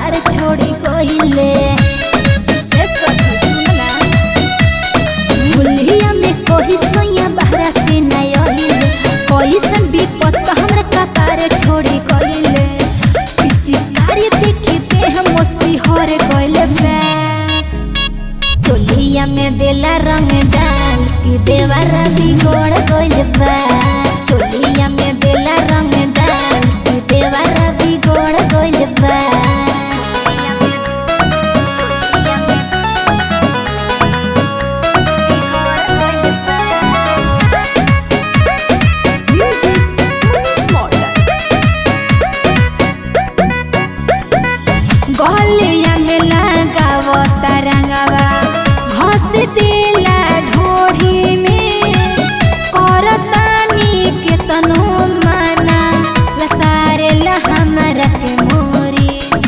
कपार छोड़ी गइले ए सखी सुनला भुलिया में कोई सैया बहरा से नहीं आइले कैसन विपत हमरा कपार छोड़ी गइले पिचकारी देखते हम सिहर गइले बे चोलिया में देला रंग डाल कि देवारा बिगड़ गइल बा चोलिया में देला रंग डाल कि देवारा बिगड़ गइल बा गलिया में लगावता रंगवा घस देला ढोढ़ी में करतानी के तनो माना लसारे ला हमरा के मोरी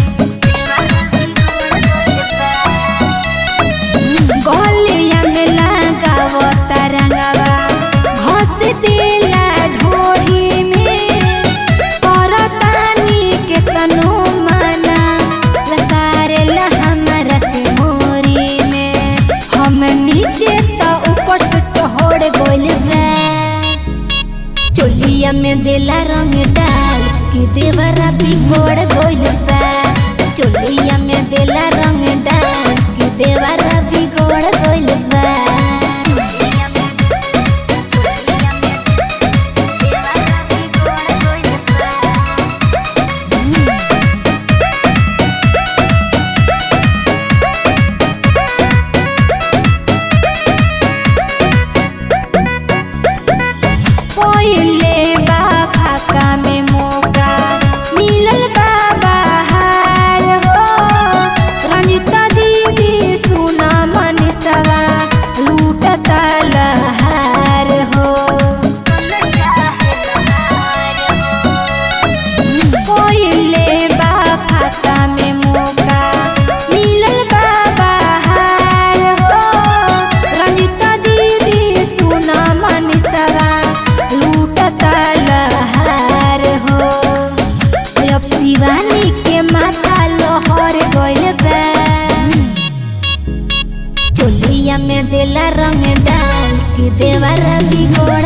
गलिया में लगावता रंगवा घस देला ढोढ़ी में करतानी के तनो माना लसारे ला हमरा के मोरी में हम नीचे तो ऊपर से चढ़ गइल बा चोलिया में देला रंग डाल कि देवरा बिगड़ गइल बा चोलिया में देला रंग डाल कि देवरा बिगड़ गइल बा पहिले बा फाका में मौका मिलल बा बहार हो रंजिता दीदी सुना मनीषवा लूटता लहार हो पहिले बा फाका में मौका मिलल बा बहार हो रंजिता दीदी सुना मनीषवा लूटता लहार हो अब शिवानी के माथा लोहर गइल बा चोलिया में देला रंग डाल कि देवारा बिगड़